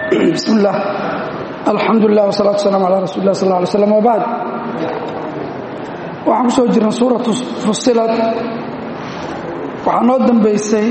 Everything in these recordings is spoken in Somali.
bismi اllah alxamdu lilah wsalatu waslaam ala rasuli lah sal lay slam wbacd waxaan ku soo jirnay suuratu fusilad waxaa noo dambaysay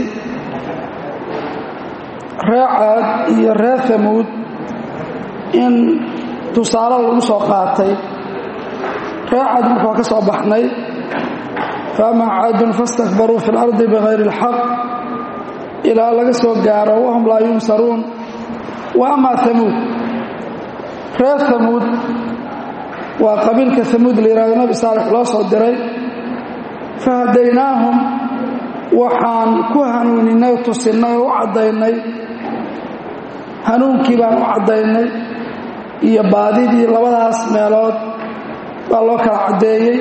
ree caad iyo ree hamuud in tusaale lagu soo qaatay ree caad marka waa ka soo baxnay faama caadun fastakbaruu fi اlardi bغayri اlxaq ilaa laga soo gaaro wahum laa yunsaruun wa ama hamuud reer hamuud waa qabiilka hamuud la yihahdo nabi saalex loo soo diray fahadaynaahum waxaan ku hanuuninay tusinnay oo u caddaynay hanuunkii baan u caddaynay iyo baadidii labadaas meelood baa loo kala caddeeyey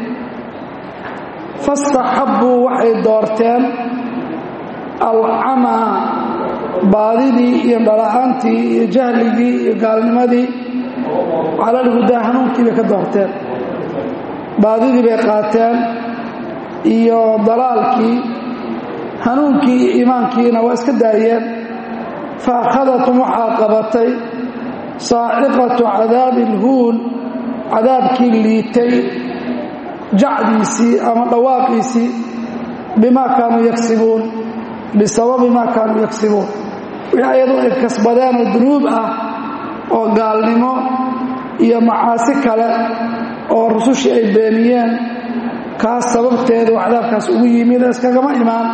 fastaxabbuu waxay doorteen alcamaa baadidii iyo dhala'aantii iyo jahligii iyo gaalnimadii calalhudaa hanuunkii bay ka doorteen baadidii bay qaateen iyo dalaalkii hanuunkii iyo iimaankiina waa iska daayeen fa akhadatum waxaa qabatay saaciqatu cadaabi ilhuun cadaabkii liitay jacdiisii ama dhawaaqiisii bimaa kaanuu yagsibuun bisababi maa kaanuu yagsibuun wixii ayadu ay kasbadeen oo dunuub ah oo gaalnimo iyo macaasi kale oo rusushii ay beeniyeen kaas sababteedu cadaabkaas ugu yimid iskagama imaan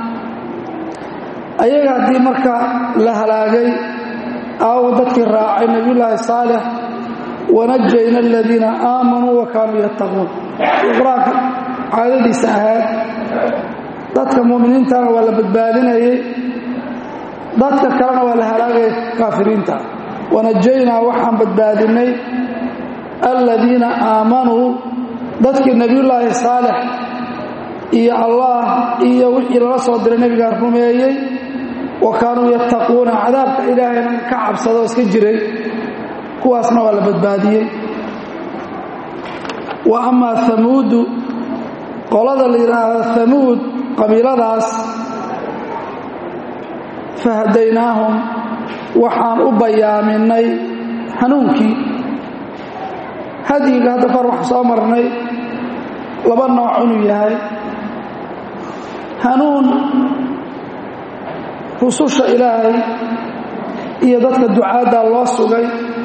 ayaga haddii marka la halaagay aawo dadkii raacay nebiyullaahi saalix wanajayna aladiina aamanuu wa kaanuu yattaquun qur-aanka caadadiisa ahayd dadka mu'miniintana waa la badbaadinayay dadka kalena waa la halaagaya kaafiriinta wanajaynaa waxaan badbaadinay aladiina aamanuu dadkii nebiyullaahi saalex iyo allah iyo wixii lala soo diray nebigaa rumeeyey wa kaanuu yattaquuna cadaabka ilaahayna ka cabsadoo iska jiray kuwaasna waa la badbaadiyey wa amaa hamuudu qolada la yidhaahdo hamuud qabiiladaas fahadaynaahum waxaan u bayaaminay hanuunkii hadyiga hadda kor waxaan soo marnay laba nooc inuu yahay hanuun rususha ilaahay iyo dadka ducaadda loo sugay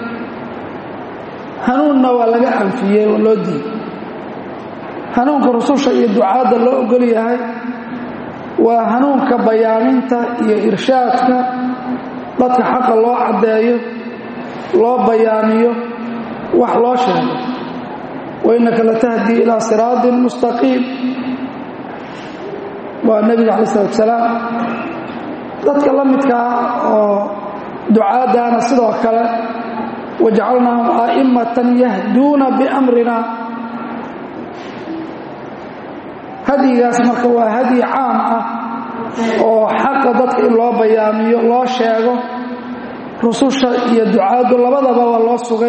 hanuunna waa laga anfiyey oo loo diiday hanuunka rususha iyo ducaadda loo ogol yahay waa hanuunka bayaaminta iyo irshaadka dadka xaqa loo caddeeyo loo bayaamiyo wax loo sheego wainaka latahdii ilaa siraatin mustaqiim waa nebiga calayi salatu salaam dadka la midkaa oo ducaaddaana sidoo kale wajacalnaahum a'immatan yahduuna biamrina hadyigaas marka waa hadyi caam ah oo xaqa dadka in loo bayaamiyo loo sheego rususha iyo ducaaddu labadaba waa loo sugay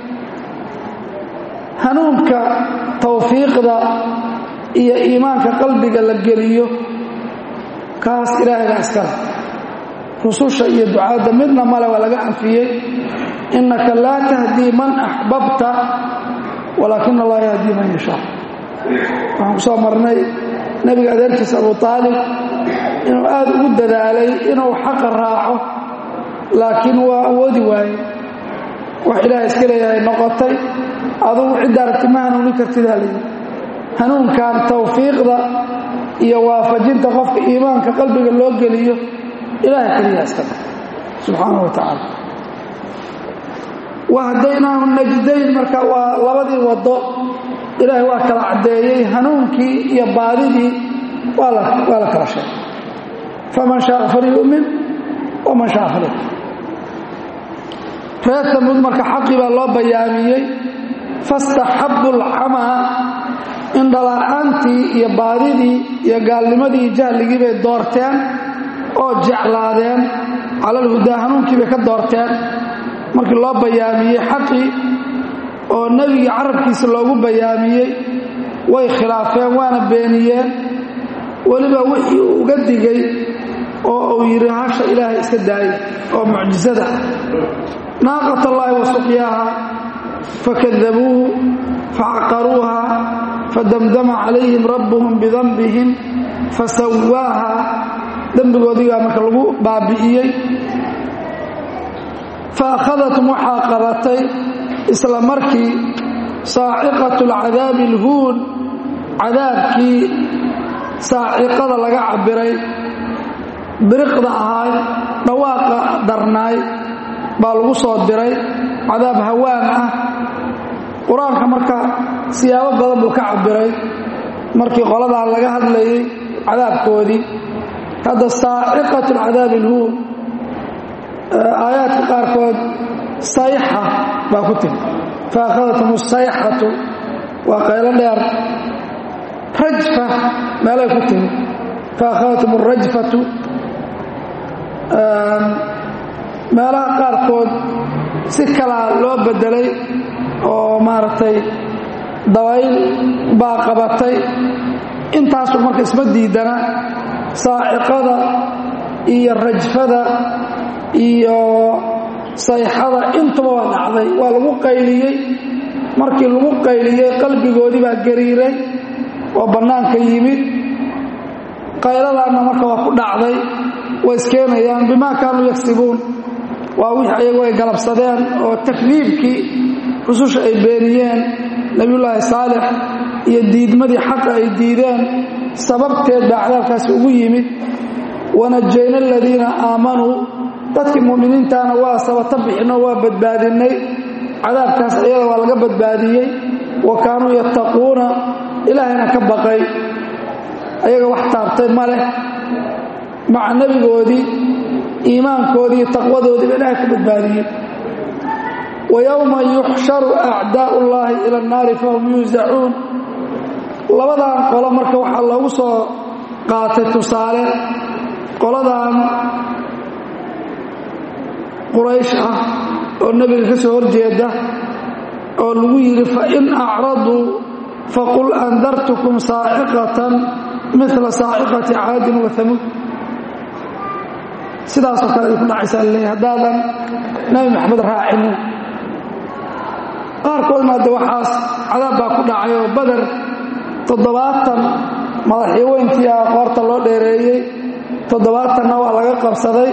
hanuunka tawfiiqda iyo iimaanka qalbiga la geliyo kaas ilaahayga iskale rususha iyo ducaadda midna male waa laga anfiyey innaka laa tahdii man axbabta walaakina allah yahdii man yashaa waxaan ku soo marnay nebiga adeerkiisa abu aalib inuu aad ugu dadaalay inuu xaqa raaco laakiin waa awoodi waaye wax ilaahay iska leeyahay noqotay adugu cidda aragti ma hanuunin kartid halayidhi hanuunkan tawfiiqda iyo waafajinta qofka iimaanka qalbiga loo geliyo ilaahay keliyaa iskale subxaana wa tacaala wahdaynaahu najdayn marka waa labadii waddo ilaahay waa kala caddeeyey hanuunkii iyo baadidii waa la kala sheegay faman shaaa falyu'min waman shaaa falyakfur reer hamuud marka xaqii baa loo bayaamiyey fastaxabbu alcamaa indhala'aantii iyo baadidii iyo gaalnimadii iyo jahligii bay doorteen oo jeclaadeen calalhudaa hanuunkii bay ka doorteen markii loo bayaamiyey xaqii oo nebigii carabkiisa loogu bayaamiyey way khilaafeen waana beeniyeen weliba wixii uu uga digay oo uu yidhi hasha ilaahay iska daaya oo mucjisada naaqat allaahi wa suqyaaha fakadabuuhu facaqaruuha fadamdama calayhim rabbuhum bidanbihim fasawaaha dembigoodigaa marka lagu baabi'iyey faakhadatm waxaa qabatay isla markii saaciqatu alcadaabi alhuun cadaabkii saaciqada laga cabbiray biriqda ahaay dhawaaqa darnaay baa lagu soo diray cadaab hawaan ah qur-aanka marka siyaabo badan buu ka cabbiray markii qoladan laga hadlayay cadaabkoodii hadda saaciqatu alcadaabi alhuun aayaadka qaarkood sayxa baa ku timi faakhadathm asayxatu waa qaylo dheer rajfa meelay ku timi faakhadathm arajfatu meelaha qaarkood si kalaa loo bedelay oo maaragtay dabayl baa qabatay intaasu marka isma diidana saaciqada iyo rajfada iyo sayxada intuba waa dhacday waa lagu qayliyey markii lagu qayliyey qalbigoodii baa gariiray oo bannaanka yimid qayladaanna marka waa ku dhacday way iskeenayaan bimaa kaanuu yagsibuun waa wixii ayagu ay galabsadeen oo takdiibkii rususha ay beeniyeen nebiyullaahi saalix iyo diidmadii xaqa ay diideen sababteed baa cadaabkaasi ugu yimid wanajayna aladiina aamanuu dadkii mu'miniintaana waa sabata bixinoo waa badbaadinnay cadaabkaas iyada waa laga badbaadiyey wa kaanuu yattaquuna ilaahayna ka baqay ayaga wax taabtay ma leh maca nebigoodii iimaankoodii iyo taqwadoodiiba ilaahay ka badbaadiyey wa yowma yuxsharu acdaa'u ullaahi ila annaari fahum yuusacuun labadan qolo marka waxaa loogu soo qaatay tusaale qoladan quraysh ah oo nebiga ka soo horjeeda oo lagu yidhi fain acraduu faqul andartukum saaciqatan mila saaciqati caadin wa hamuud sidaasoo kale ay ku dhacaysaa laleeyahy haddaadan nebi maxamed raacinin qaarkoodna hadde waxaas cadaab baa ku dhacay oo bader toddobaatan madaxyaweyntii ah qoorta loo dheereeyey toddobaatanna waa laga qabsaday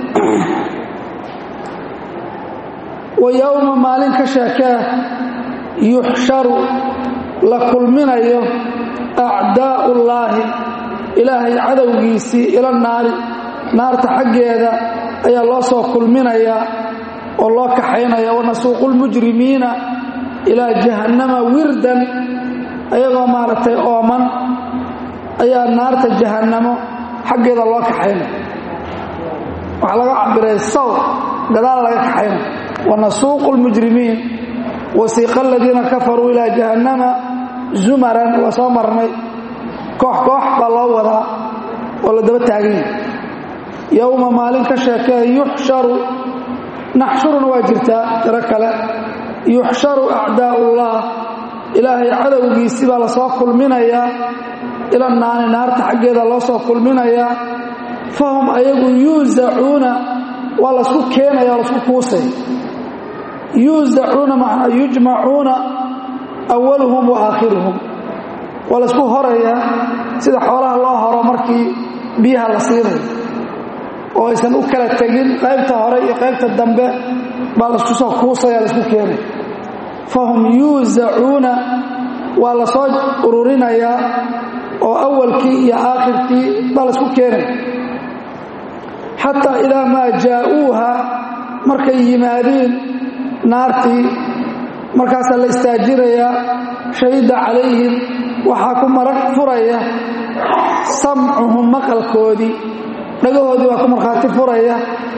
wa yowma maalin ka sheekee yuxsharu la kulminayo acdaa'ullaahi ilaahay cadowgiisii ila naari naarta xaggeeda ayaa loo soo kulminayaa oo loo kaxaynaya wanasuuqu lmujrimiina ilaa jahannama wirdan ayagoo maaragtay ooman ayaa naarta jahannamo xaggeeda loo kaxaynaya waxaa laga cabiray saw gadaal laga kaxaynaya wanasuuqu lmujrimiin wasiiqa aladiina kafaruu ilaa jahannama zumaran waa soo marnay koox koox baa loo wadaa oo la daba taaganya yowma maalin ka sheekee yuxsharu naxshuruna waa jirtaa tiro kale yuxsharu acdaa'ullah ilaahay cadowgiisii baa lasoo kulminayaa ila naani naarta xaggeeda loo soo kulminayaa fahum ayagu yuusacuuna waa laysku keenaya waa lasku kuusay yuusacuuna macnaa yujmacuuna awaluhum wa aakhiruhum waa laysku horayaa sida xoolaha loo horo markii biyaha la siinayo oo aysan u kala tegin qaybta hore iyo qaybta dambe baa laisku soo kuusaya laisku keenay fahum yuusacuuna waa la soo ururinayaa oo awalkii iyo aakhirkii baa laisku keenay xataa idaa maa jaa'uuha markay yimaadiin naartii markaasaa la istaajinayaa shahida calayhim waxaa ku marag furaya samcuhum maqalkoodii dhagahoodii baa ku markhaati furaya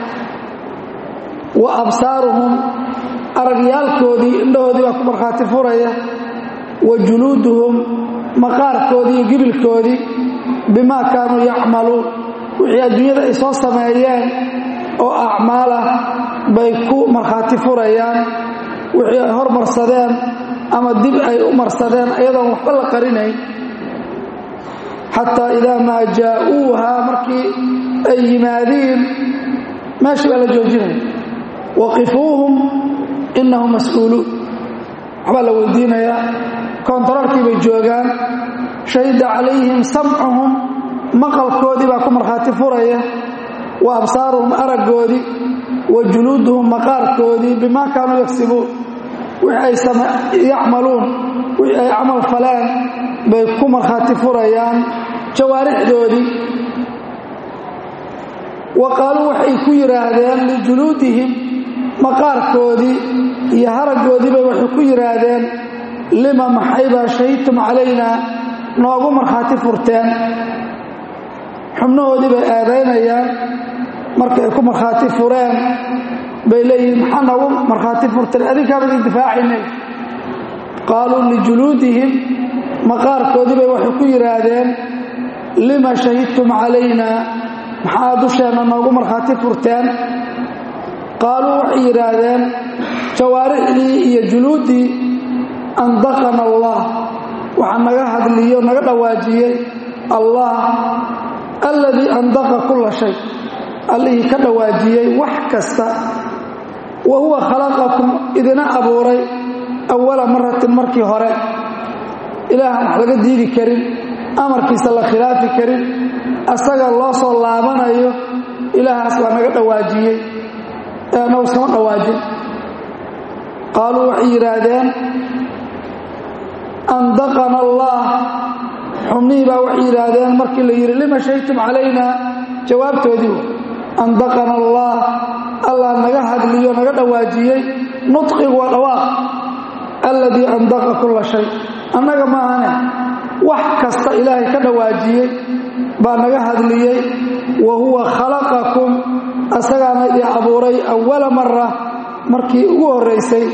wa absaaruhum aragyaalkoodii indhahoodii baa ku markhaati furaya wa juluuduhum maqaarkoodii iyo gibilkoodii bimaa kaanuu yacmaluun wixii adduunyada ay soo sameeyeen oo acmaalah bay ku markhaati furayaan wixii ay hormarsadeen ama dib ay u marsadeen ayadoon waxba la qarinayn xataa idaa maa jaa'uuha markii ay yimaadiin meesha baa la joojinaya waqifuuhum innahum mas-uuluun waxbaa la weydiinayaa koontaroolkii bay joogaan shahida calayhim samcuhum maqalkoodii baa ku markhaati furaya wa absaaruhum araggoodii wa juluuduhum maqaarkoodii bimaa kaanuu yagsibuun wixii ay yacmaluun wixii ay camal faleen bay ku markhaati furayaan jawaarixdoodii wa qaaluu waxay ku yidhaahdeen lijuluudihim maqaarkoodii iyo haraggoodiibay waxay ku yidhaahdeen lima maxaybaa shahidtum calaynaa noogu markhaati furteen xubnahoodii bay eedaynayaan marka ay ku markhaati fureen bay leeyihiin maxaa noogu markhaati furteen adinkaaba idin difaacaynay qaaluu lijuluudihim maqaarkoodii bay waxay ku yidhaahdeen lima shahidtum calaynaa maxaa dusheenna noogu markhaati furteen qaaluu waxay yidhaahdeen jawaarixdii iyo juluuddii andaqana allah waxaa naga hadliyo naga dhawaajiyey allah alladii andaqa kulla shay allihii ka dhawaajiyey wax kasta wa huwa khalaqakum idina abuuray awala maratin markii hore ilaahan wax laga diidi karin amarkiisa la khilaafi karin asaga loo soo laabanayo ilaahaas waa naga dhawaajiyey ee annagu iskama dhawaajin qaaluu waxay yidhaahdeen andaqana allah xubnihii baa waxay yidhaahdeen markii la yidhi lima shahidtum calayna jawaabtoodii andaqana allah allah naga hadliyo naga dhawaajiyey nudqigu waa dhawaaq alladii andaqa kulla shay annaga maahane wax kasta ilaahay ka dhawaajiyey baa naga hadliyey wa huwa khalaqakum asagaana idin abuuray awala mara markii ugu horraysay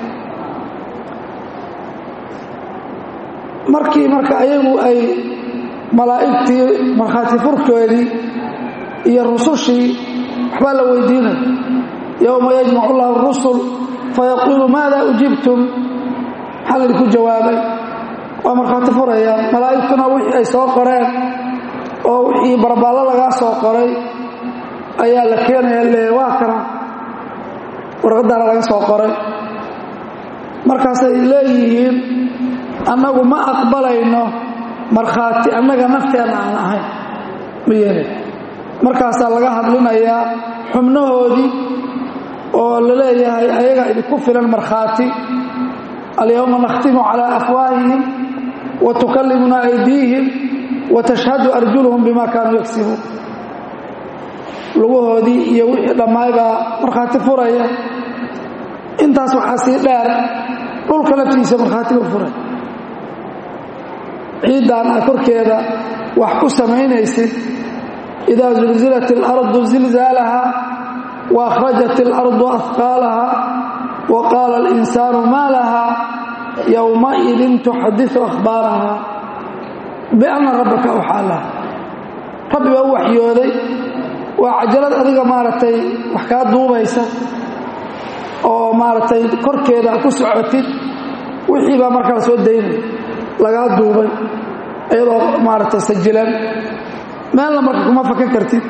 markii marka ayagu ay malaa'igtii markhaati furkoodii iyo rusushii waxbaa la weydiinaya yowma yajmacu llahu rusul fayaquulu maada ujibtum maxaa laydinku jawaabay waa markhaati furayaan malaa'igtuna wixii ay soo qoreen oo wixii barbaallo lagaa soo qoray ayaa la keenaya le waa kana warqaddaana laga soo qoray markaasay leeyihiin annagu ma aqbalayno markhaati annaga nafteenna aan ahayn ma yeelay markaasaa laga hadlinayaa xubnahoodii oo la leeyahay ayagaa idinku filan markhaati alyowma nakhtimu calaa afwaahihim wa tukallimuna aydiihim wa tashhadu arjuluhum bima kaanuu yagsibuun lugahoodii iyo wixii dhammaay baa markhaati furaya intaas waxaa sii dheer dhulka laftiisa markhaatiba furay ciiddaan a korkeeda wax ku samaynaysid idaa zulzilat اlardu zilzaalaha wa akhrajat اlardu afqaalaha wa qaala اlinsaanu maa laha yowmaidin tuxadiثu akhbaaraha bianna rabbaka awxaa laha rabbi baa u waxyooday waa cajalad adiga maaragtay wax kaa duubaysa oo maaragtay korkeeda ku socotid wixii baa markaa soo daynaya lagaa duubay iyadoo maaragtay sajilan meelna marka kuma fakan kartid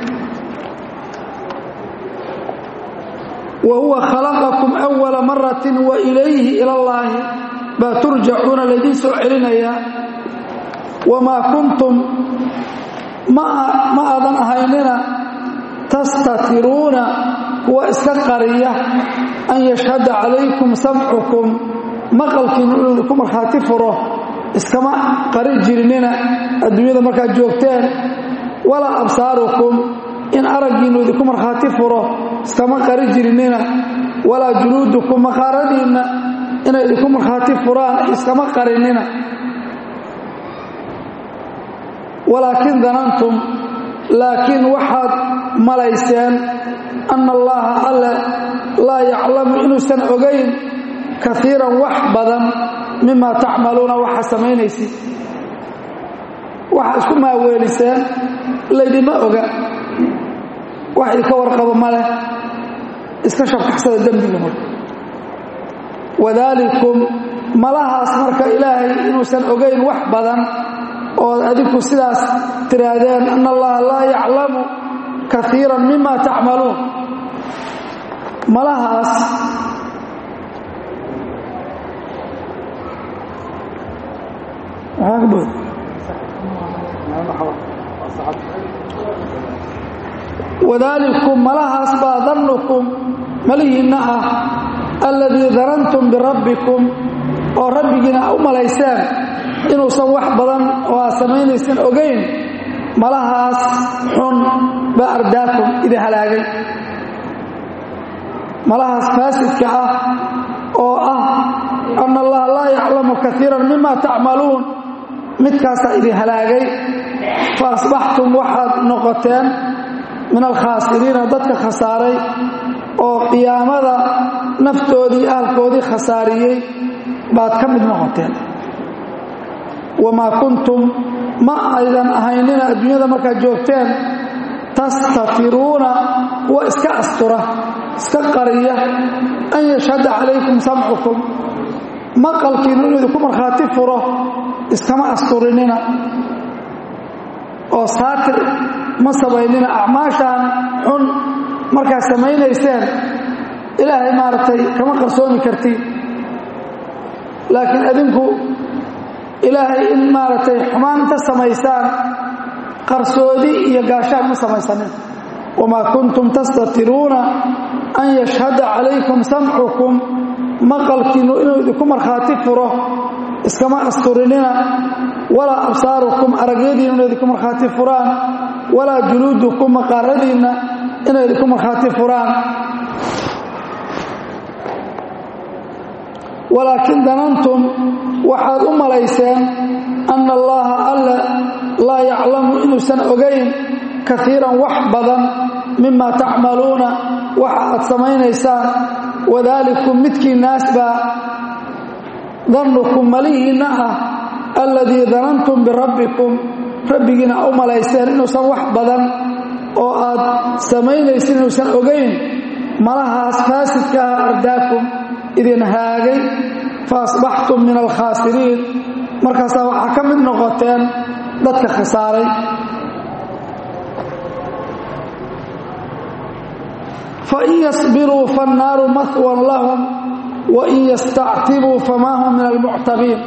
wa huwa khalaqakum awala maratin wa ilayhi ila allaahi baa turjacuuna laydiin soo celinayaa wamaa kuntum ma aadan ahaynina tastatiruuna kuwa iska qariya an yashhada calaykum samcukum maqalkiinu inuu idinku markhaati furo iskama qari jirinina adduunyada markaad joogteen walaa absaarukum in araggiinnu idinku markhaati furo iskama qari jirinina walaa juluudukum maqaaradiinna inay idinku markhaati furaan iskama qarinina walaakin danantum laakiin waxaad malayseen anna allaha alle laa yaclamu inuusan ogayn kaiiran wax badan mima tacmaluuna waxa samaynaysid waxaa isku maaweeliseen laydima oga wax idinka warqabo ma leh iska shabkaxsada dembiga marka wadaalikum malahaas marka ilaahay inuusan ogayn wax badan ood adinku sidaas tiraahdeen anna allaha laa yaclamu kaiira mima tacmaluun malahaas wadaalikum malahaas baa dannukum malihiinna ah alladii danantum birabbikum oo rabbigiina a u malayseen inuusan wax badan oo aad samaynaysan ogayn malahaas xun baa ardaakum idin halaagay malahaas faasidka ah oo ah anna allaha laa yaclamu kaiiran mima tacmaluun midkaasaa idin halaagay fa asbaxtum waxaad noqoteen min alkhaasiriina dadka khasaaray oo qiyaamada naftoodii ahalkoodii khasaariyey baad ka mid noqoteen wamaa kuntum ma aydan ahaynina adduunyada markaad joogteen tastatiruuna kuwa iska astura iska qariya an yashhada calaykum samcukum maqalkiinu inuu idinku markhaati furo iskama asturinina oo saatir ma samaynina acmaashaan xun markaad samaynayseen ilaahay maaragtay kama qarsoomi kartiin laakiin adinku ilaahay in maaragtay xumaan inta samaysaan qarsoodi iyo gaashaan ma samaysanin wamaa kuntum tastatiruuna an yashhada calaykum samcukum maqalkiinnu inuu idinku markhaati furo iskama asturinina walaa absaarukum aragyadiinnu inay idinku markhaati furaan walaa juluudukum maqaaradiinna inay idinku markhaati furaan walaakin danantum waxaad u malayseen anna allaha alla laa yaclamu inuusan ogayn kaiiran wax badan mima tacmaluuna waxa aad samaynaysaan wadaalikum midkii naas baa dannukum malihiinna ah alladii danantum birabbikum rabbigiina u malayseen inuusan wax badan oo aad samaynaysin inuusan ogayn malahaas faasidka ah ardaakum idin haagay fa asbaxtum min alkhaasiriin markaasaa waxaa ka mid noqoteen dadka khasaaray fain yasbiruu faannaaru mahwan lahum wain yastactibuu famaa hum min almuctabiin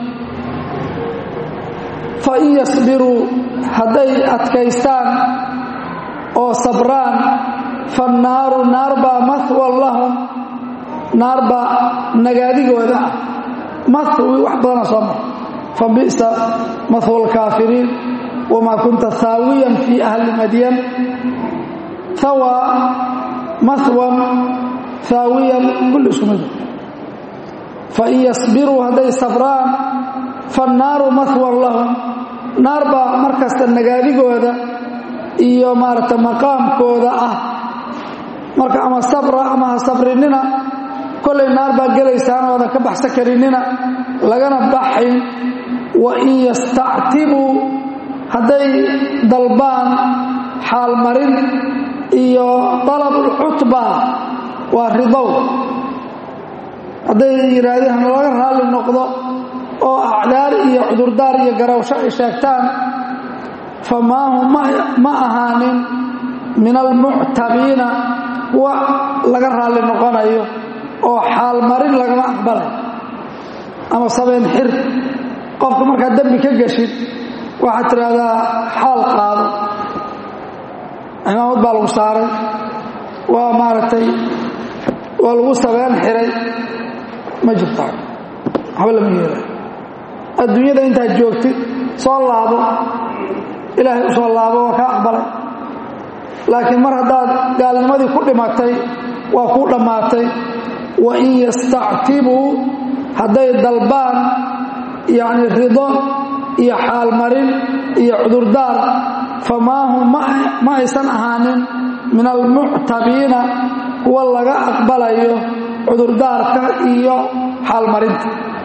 fain yasbiruu hadday adkaystaan oo sabraan fannaaru naar baa mahwan lahum naar baa nagaadigooda ah mahwi wax badana soo mar fa bi'sa mahwa alkaafiriin wamaa kunta haawiyan fii ahli madyan hawaa mahwan haawiyan kulli isku mid fain yasbiruu hadday sabraan fannaaru mahwan lahum naar baa markasta nagaadigooda iyo maaragta maqaamkooda ah marka ama sabra ama ha sabrinina kollay naar baa gelaysaan oodan ka baxsan karinina lagana baxayn wa in yastactibuu hadday dalbaan xaalmarin iyo dalabulcutba waa ridow hadday yidhaahdeen hanalaga raalli noqdo oo acdaar iyo cudurdaar iyo garawsho ay sheegtaan famaa hum ma ahaanin min almuctabiina kuwa laga raalli noqonayo oo xaalmarin lagama aqbalay ama sabeen xir qofka markaad dembi ka geshid waxaad tidhaahdaa xaal qaado cimaamad baa lagu saaray waa maaragtay waa lagu sabeen xiray ma jirto waxba lama yeelay adduunyada intaad joogtid soo laabo ilaahay u soo laabo waa kaa aqbalay laakiin mar haddaad gaalnimadii ku dhimatay waa kuu dhammaatay wa in yastactibuu hadday dalbaan yacni rido iyo xaalmarin iyo cudurdaar famaa hum ma aysan ahaanin min almuctabiina kuwa laga aqbalayo cudurdaarka iyo xaalmarinta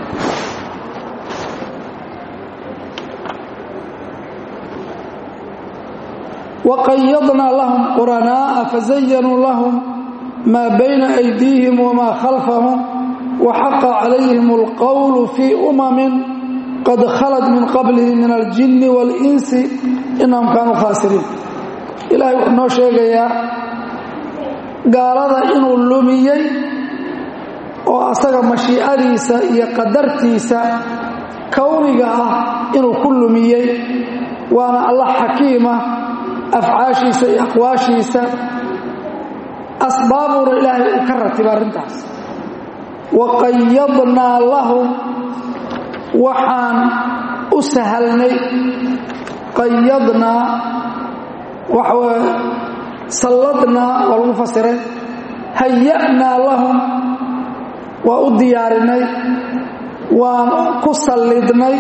waqayadnaa lahum quranaa'a fazayanuu lahum maa bayna aydiihim wamaa khalfahum waxaqa calayhim alqowlu fii umamin qad khalad min qablihim min aljinni waalinsi inahum kaanuu khaasiriin ilaahay wuxuu noo sheegayaa gaalada inuu lumiyey oo asaga mashiicadiisa iyo qadartiisa kowniga ah inuu ku lumiyey waana allah xakiima afcaashiisa iyo aqwaashiisa asbaabuuna ilaahay uu ka ratiba arrintaas wa qayadnaa lahum waxaan u sahalnay qayadnaa waxaway salladnaa waa lagu fasiray haya'naa lahum waa u diyaarinay waan ku sallidnay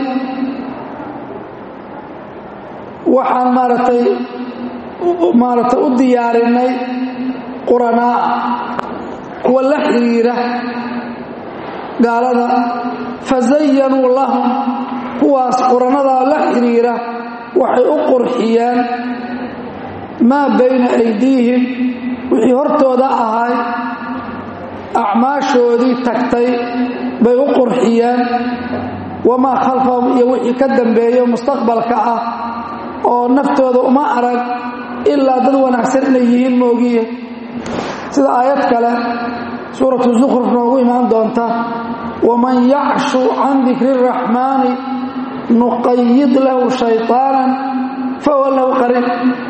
waxaan maaragtay maaragtay u diyaarinay quranaa kuwa la xidhiira gaalada fazayanuu lahum kuwaas quranadaa la xidhiira waxay u qurxiyeen maa bayna aydiihim wixii hortooda ahay acmaashoodii tagtay bay u qurxiyeen wamaa khalfahum iyo wixii ka dambeeyo mustaqbalka ah oo naftooda uma arag ilaa dad wanaagsan inay yihiin moogiye sida aayad kale suuratu zukhruf noogu imaan doonta waman yacshu can dikri اraxmaani nuqayid lahu shayطaanan fahuwa lahu qariin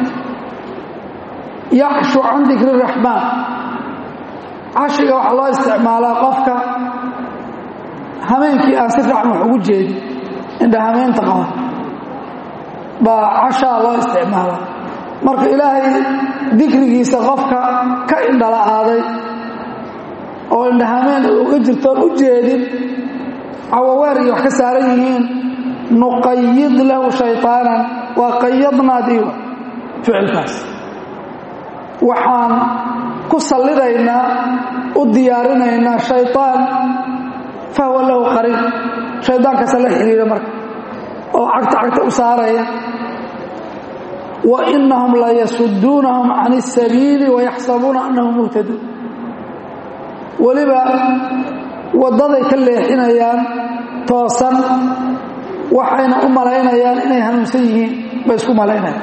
yacshu can dikri اraxmaan cashiga waxaa loo isticmaalaa qofka hameenkii aan si fiican wax ugu jeedin indha hameenta qaba baa cashaa loo isticmaalaa marka ilaahay dikrigiisa qofka ka indhala-aaday oo indhahameen uga jirtoon u jeedin cawaweer iyo wax ka saaran yihiin nuqayid lahu shayطaanan waa qayadnaadiiwa ficilkaas waxaan ku sallidaynaa u diyaarinaynaa shayطaan fahuwa lahu qariin shaydaankaasa la xidhiira marka oo cagta cagta u saaraya wa inahum la yasuduunahum can الsabiili wayaxsabuuna anahum muhtaduun weliba waddaday ka leexinayaan toosan waxayna u malaynayaan inay hanuunsan yihiin bay isku malaynayaan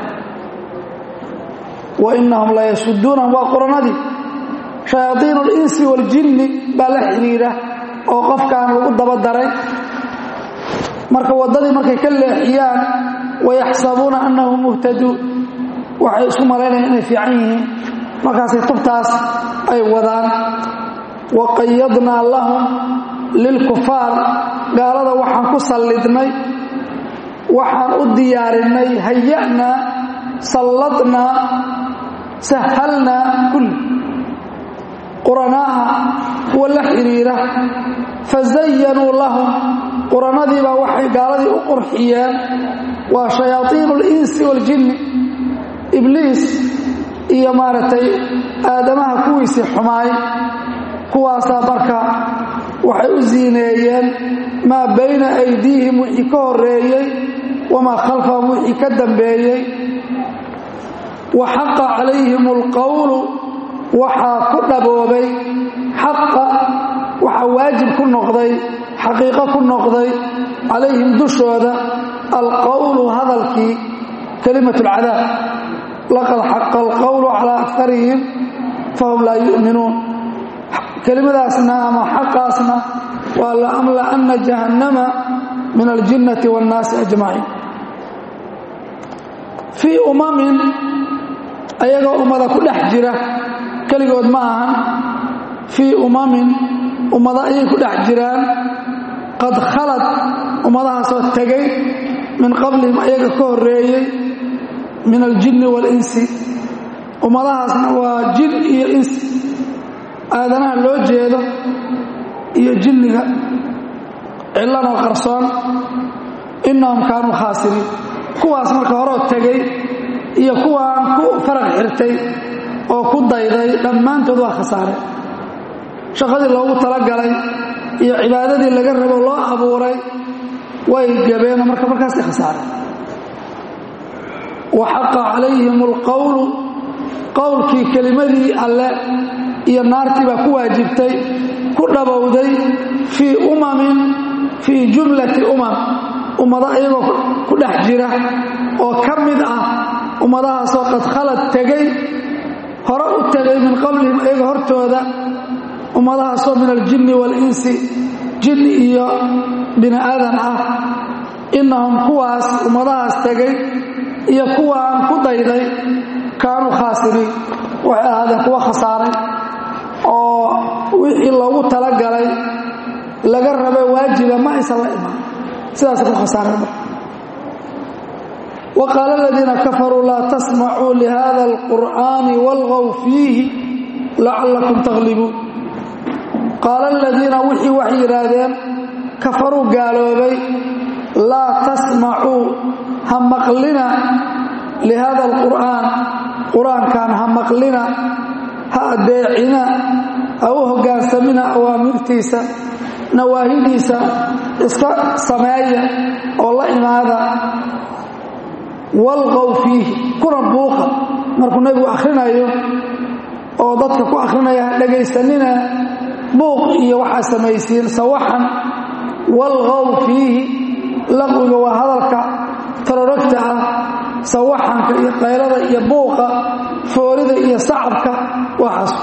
wa inahum la yasuduunahum waa quranadii shayaaiin اlinsi waاljinni baa la xidhiira oo qofkaan lagu dabadaray marka waddadii markay ka leexiyaan wayaxsabuuna annahum muhtaduun waxay isku malaynayaan inay fiican yihiin markaasay tubtaas ay wadaan wa qayadnaa lahum lilkufaar gaalada waxaan ku sallidnay waxaan u diyaarinay haya'naa salladnaa sahalnaa kulli quranaaha kuwa la xidhiira fazayanuu lahum quranadiibaa waxay gaaladii u qurxiyeen waa shayaaiinu اlinsi waاljinni ibliis iyo maaragtay aadamaha kuwiisii xumaay kuwaasaa marka waxay u siineeyeen maa bayna aydiihim wixii ka horeeyey wamaa khalfahum wixii ka dambeeyey wa xaqa calayhim اlqowlu waxaa ku dhaboobay xaqa waxaa waajib ku noqday xaqiiqo ku noqday calayhim dushooda alqowlu hadalkii kelimat اlcadaab laqad xaqa alqowlu calaa akarihim fahum laa yu'minuun kelimadaasna ama xaqaasna waa laamla'anna jahannama min aljinnati waاnnaasi ajmaciin fii umamin ayagoo ummada ku dhex jira keligood ma ahan fii umamin ummado ayay ku dhex jiraan qad khalad ummadahaasoo tegay min qablihim ayaga ka horeeyey min aljinni waalinsi ummadahaasna waa jin iyo insi aadanaha loo jeedo iyo jinniga cillanoo qarsoon innahum kaanuu khaasiriin kuwaas marka horoo tegey iyo kuwaan ku faraq xirtay oo ku dayday dhammaantood waa khasaare shaqadii loogu talagalay iyo cibaadadii laga rabo loo abuuray way gabeenoo marka markaasay khasaareen wa xaqa calayhim alqowlu qowlkii kelimadii alle iyo naartii baa ku waajibtay ku dhabowday fii umamin fii jumlati umam ummado iyagoo ku dhex jira oo ka mid ah ummadahaasoo qad khalad tegay hore u tegay min qablihim iyaga hortooda ummadahaasoo min aljinni waalinsi jinni iyo bini aadan ah innahum kuwaas ummadahaas tegay iyo kuwaan ku dayday kaanuu khaasiriin waxay ahaadeen kuwa khasaaray oo wixii loogu talagalay laga raba waajiba ma aysan la imaan sidaasa ku khasaareen marka wa qaala aladiina kafaruu laa tasmacuu lihada alqur'aani walgow fiihi lacallakum taglibuun qaala aladiina wixii waxay yidhaahdeen kafaruu gaaloobay laa tasmacuu ha maqlina lihada alqur'aan qur-aankan ha maqlina ha adeecina ha u hoggaansamina awaamirtiisa nawaahidiisa iska sameeya oo la imaada walqow fiihi kuna buuqa markuu nebigu akhrinayo oo dadka ku akhrinaya ha dhegaysanina buuq iyo waxaa samaysiin sawaxan walqow fiihi laqwiga waa hadalka tarorogta ah sawaxanka iyo qaylada iyo buuqa foorida iyo sacabka waxaas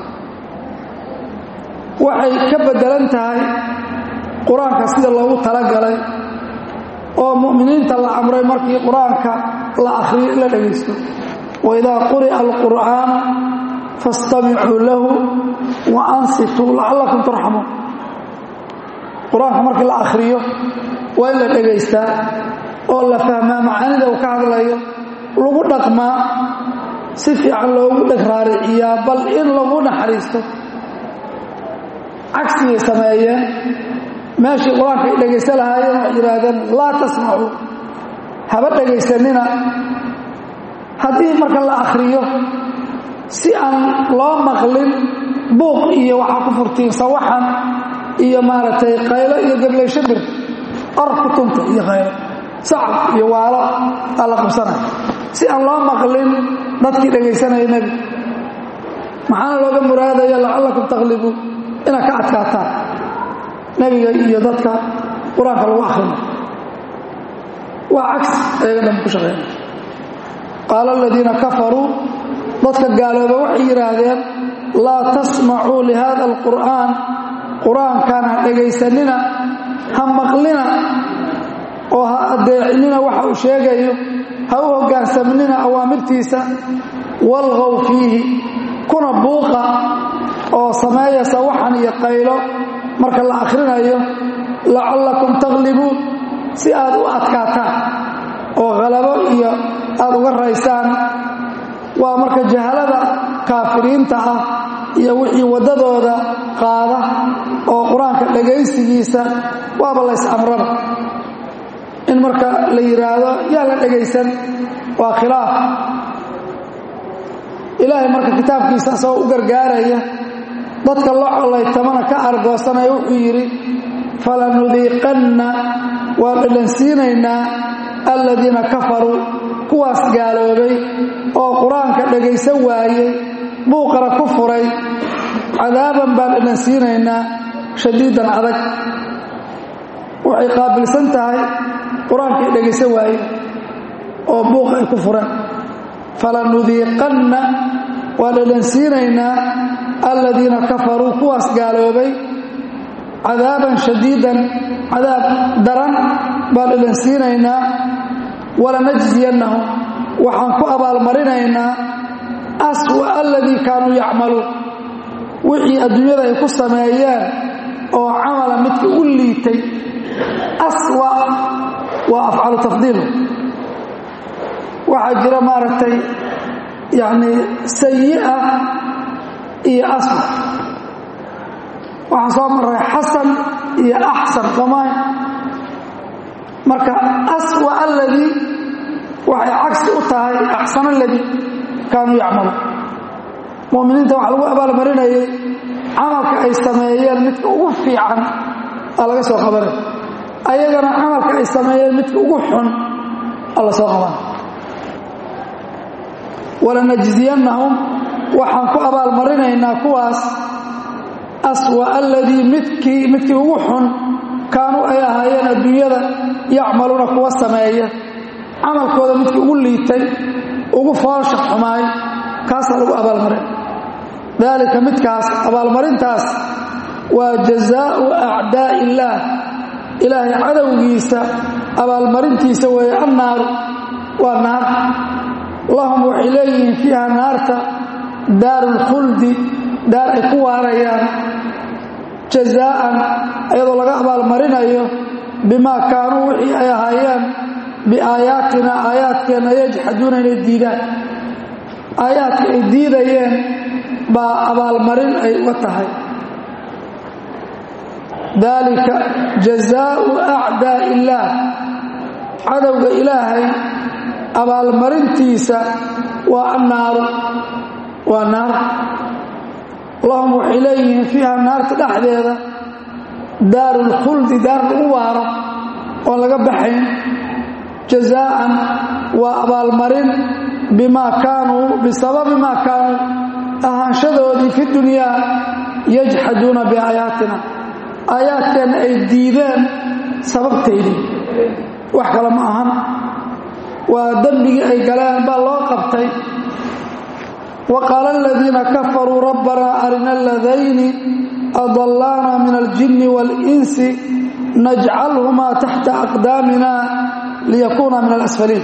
waxay ka beddelan tahay qur-aanka sida loogu talagalay oo mu'miniinta la amray markii qur-aanka la akhriyo in la dhegaysto waidaa quri'a alqur'aanu faastamicuu lahu wa ansituu lacallakum turxamuun qur-aanka markii la akhriyo waa in la dhegaystaa oo la fahmaa macaanida uu ka hadlayo lagu dhaqmaa si fiican loogu dheg raariciyaa bal in lagu naxariisto cagsigay sameeyeen meeshii qur-aanka ay dhegaysan lahaayeen waxay yidhaahdeen laa tasmacuu haba dhegaysanina haddii marka la akhriyo si aan loo maqlin buuq iyo waxaa ku furtiin sawaxan iyo maaragtay qaylo iyo gablaysho bir or ku tunta iyo qaylo sacab iyo waalo aa la qabsanaya si aan loo maqlin dadkii dhegaysanaya nebi maxaana looga muraadaya lacallakum takhlibuun inaad ka adkaataan nebiga iyo dadka qur-aanka lagu akhrina waa cagsi ayaga dhan ku shaqeynaya qaala aladiina kafaruu dadka gaalooba waxay yidhaahdeen laa tasmacuu lihada alqur'aan qur-aankan ha dhegaysanina ha maqlina oo ha adeecinina waxa uu sheegayo ha u hoggaansamnina awaamirtiisa walqow fiihi kuna buuqa oo sameeya sawaxan iyo qaylo marka la akhrinayo lacallakum takhlibuun si aad u adkaataan oo khalabo iyo aad uga raysaan waa marka jahalada kaafiriinta ah iyo wixii waddadooda qaada oo qur-aanka dhegaysigiisa waaba lays amraba in marka la yidhaahdo yaa la dhegaysan waa khilaaf ilaahay marka kitaabkiisa asagoo u gargaaraya dadka la collaytamana ka argoosanaya wuxuu yidhi falanudiiqanna waa dhadhansiinaynaa aladiina kafaruu kuwaas gaaloobay oo qur-aanka dhegaysan waayey buuqana ku furay cadaaban baan dhadhansiinaynaa shadiidan adag waxay qaabilsan tahay qur-aanka ay dhegaysan waayeen oo buuq ay ku fureen falanudiiqanna waa dhadhansiinaynaa aladiina kafaruu kuwaas gaaloobay cadaaban shadiidan cadaab daran baan dhadhansiinaynaa walanajziyannahum waxaan ku abaalmarinaynaa aswa aladii kaanuu yacmaluun wixii adduunyada ay ku sameeyeen oo camala midka u liitay aswa waa afcalu tafdiil waxaa jira maaragtay yacni sayi'a iyo aswa waxaan soo maray xasan iyo axsan soomaay marka aswa aladii waxay cagsi u tahay axsan aladii kaanuu yacmaluun mu'miniinta waxa lagu abaalmarinayay camalka ay sameeyeen midka ugu fiican aa laga soo qabanay ayagana camalka ay sameeyeen midka ugu xun aa la soo qabanay walanajziyannahum waxaan ku abaalmarinaynaa kuwaas aswa aladii midkii midkii ugu xun kaanuu ay ahaayeen adduunyada yacmaluuna kuwa sameeya camalkooda midkii ugu liitay ugu foosha xumaay kaasaa lagu abaalmarin daalika midkaas abaalmarintaas waa jazaau acdaa illaah ilaahay cadowgiisa abaalmarintiisa weeye annaaru waa naar lahum waxay leeyihiin fiiha naarta daaru lkhuldi daar ay ku waarayaan jazaa'an iyadoo laga abaalmarinayo bimaa kaanuu wixii ay ahaayeen biaayaatina aayaadkeenna yajxaduuna inay diidaan aayaadka ay diidayeen baa abaalmarin ay uga tahay daalika jazaau acdaa illaah cadowga ilaahay abaalmarintiisa waa annaaru waa naar lahum waxay leeyihiin fiiha naarta dhexdeeda daaru lkhuldi daar lagu waaro oon laga baxayn jazaa'an waa abaalmarin bimaa kaanuu bisababi maa kaanuu ahaanshadoodii fi dunyaa yajxaduuna biaayaatina aayaadkeenna ay diideen sababtaydii wax kale ma ahan waa dembigii ay galeen baa loo qabtay wa qaala aladiina kafaruu rabbanaa arina aladayni adallaana min aljinni waalinsi najcalhumaa taxta aqdaamina liyakuuna min alasfaliin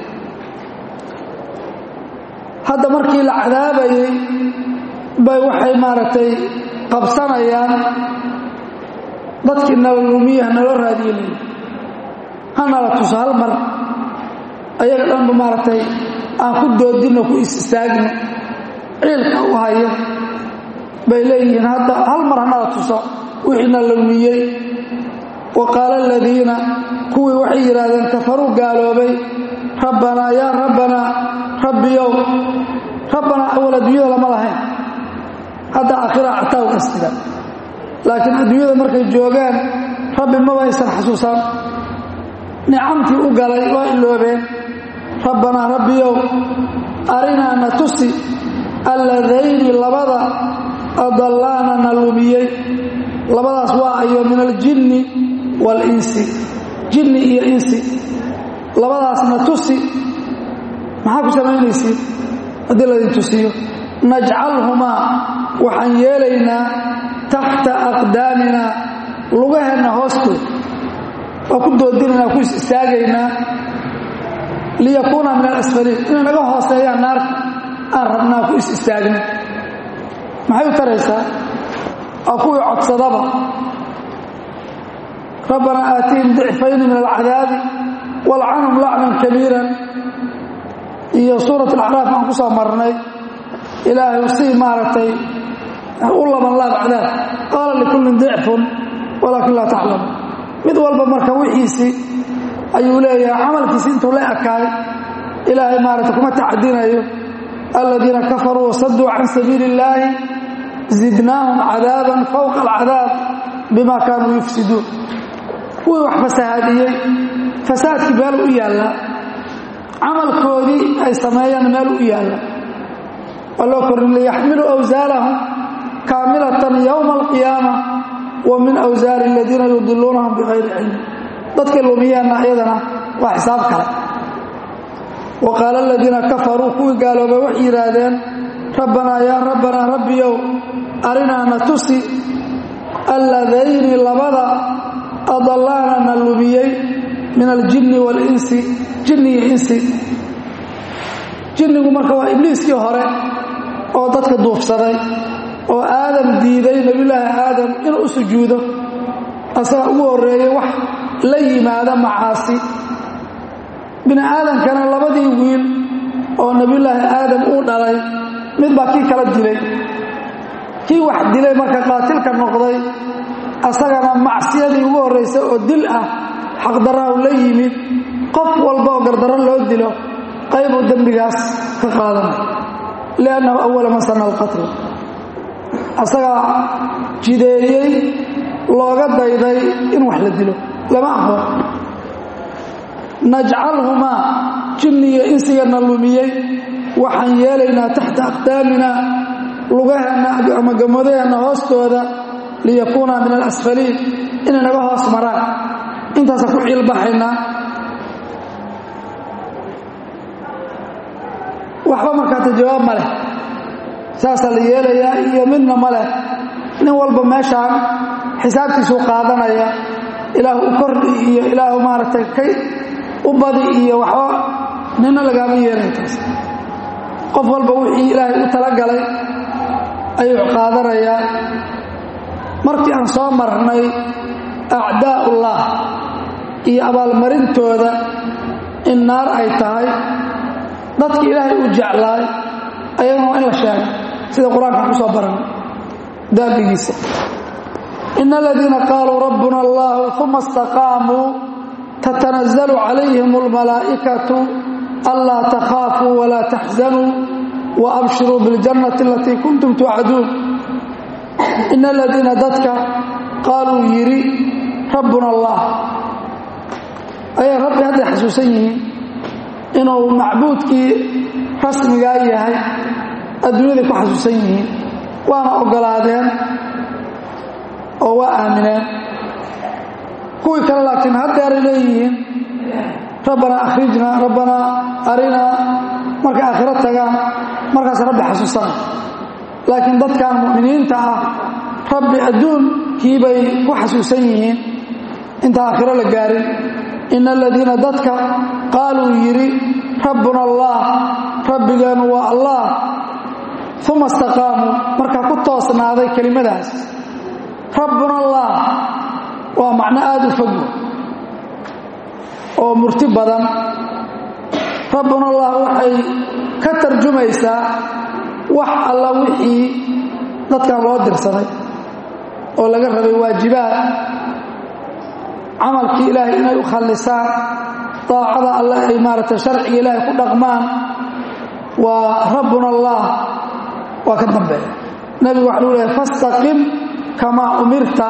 hadda markii la cadaabayey bay waxay maaragtay qabsanayaan dadkii nala lumiyaha naloo raadiye leeyi hanala tuso hal mar ayaga dhanba maaragtay aan ku doodinno ku is istaagno ciilka u haya bay leeyihiin hadda hal mar hanala tuso wixiina lumiyey wa qaala aladiina kuwii waxay yidhaahdeen kafaruu gaaloobay rabbanaa yaa rabbanaa rabbiyow rabbanaa awal adduunyada lama lahayn hadda aakhira cataawgastiga laakiin adduunyada markay joogaan rabbi maba aysan xasuusan nicamtii u galay waa iloobeen rabbanaa rabbiyow arinaa na tusi alladayni labada adallaana na lumiyey labadaas waa ayo min aljinni waalinsi jinni iyo insi labadaas na tusi maxaa ku samaynaysiin haddii laydin tusiyo najcalhumaa waxaan yeelaynaa taxta aqdaamina lugaheenna hoostood waa ku doodinaynaa ku is istaagaynaa liyakuuna min alasfaliin inay naga hooseeyaan naarta aan rabnaa ku is istaagna maxay u taraysaa waa kuwii codsadaba rabbanaa aatihim dicfayni min alcadaabi walcanhum lacnan kabiiran iyo suurat alacraaf aan ku soo marnay ilaahay sii maaragtay u laban laab cadaab qaala likullin dicfun walaakin laa taclamu mid walba marka wixiisii ayuu leeyahay camalkiisi intuu la ekaay ilaahay maaragtay kuma tacadinayo aladiina kafaruu wasaduu can sabiili illaahi zidnaahum cadaaban fowqa alcadaab bima kaanuu yufsiduun kuwii wax fasahaadiyey fasaadkii meel u yaallaa camalkoodii ay sameeyaan meel u yaalla waa loo korin liyaxmiluu awsaarahum kaamilatan yowma alqiyaama wa min awsaari aladiina yudiluunahum bikayri cilmi dadkay lumiyeenna iyadana waa xisaab kale wa qaala aladiina kafaruu kuwii gaaloobay waxay yidhaahdeen rabbanaa yaa rabbanaa rabbiyow arinaa na tusi alladayni labada adallaana na lumiyey min aljinni waalinsi jinni iyo insi jinnigu marka waa ibliiskii hore oo dadka duufsaday oo aadam diiday nebiyulaahi aadam inuu u sujuudo asaga ugu horreeyey wax la yimaada macaasi bini aadamkana labadii wiil oo nebiyulaahi aadam uu dhalay mid baa kii kala dilay kii wax dilay marka qaatilka noqday asagana macsiyadii ugu horraysay oo dil ah xaqdarrahu la yimid qof walba oo gardarro loo dilo qaybuu dembigaas ka qaadanay liannahu awala man sanna alqatl asagaa jideeyey looga dayday in wax la dilo lama aqoon najcalhumaa jinni iyo insigana lumiyey waxaan yeelaynaa taxta aqdaamina lugaheenna ama gamadaheenna hoostooda liyakuuna min alasfaliin inay naga hoos maraan intaasa ku ciilbaxaynaa waxba markaata jawaab ma leh saasaa la yeelayaa iyo midna ma leh nin walba meeshaan xisaabtiisuu qaadanaya ilaahu u kordhi iyo ilaahu maaragtay kay u badi iyo waxba nina lagaama yeelay taas qof walba wixii ilaahay u talagalay ayuu qaadanayaa markii aan soo marnay acdaa'ullah iyo abaalmarintooda in naar ay tahay dadki ilaahay uu jeclaay ayagana waa in la sheega sida qur-aanka ku soo baranay daabigiisa in aladiina qaaluu rabbuna allahu uma istaqaamuu tatanazlu calayhim almalaa'ikatu anlaa takhaafuu walaa taxzanuu waabshiruu biاljannati alatii kuntum tuucaduun in aladiina dadka qaaluu yidhi rabbuna allah ayay rabbi hadday xasuusan yihiin inuu macbuudkii rasmigaa yahay adduunyaday ku xasuusan yihiin waana oggolaadeen oo waa aamineen kuwii kale laakiin haddeeray leeyihiin rabbanaa akhrijnaa rabbanaa arinaa markay aakhiro tagaan markaas rabbi xasuusana laakiin dadkan mu'miniinta ah rabbi adduunkii bay ku xasuusan yihiin inta aakhiro la gaarin in aladiina dadka qaaluu yidhi rabbuna allah rabbigeenu waa allah uma istaqaamuu markaa ku toosnaaday kelimadaas rabbuna allah waa macno aada u fogo oo murti badan rabbuna allah waxay ka tarjumaysaa wax alla wixii dadkan loo dirsaday oo laga rabay waajibaad camalkii ilaahay inay u khallisaan daacada alle ay maaragtay sharciga ilaahay ku dhaqmaan waa rabbuna allah waa ka dambeeya nebigu waxa luu lehay fastaqim kamaa umirta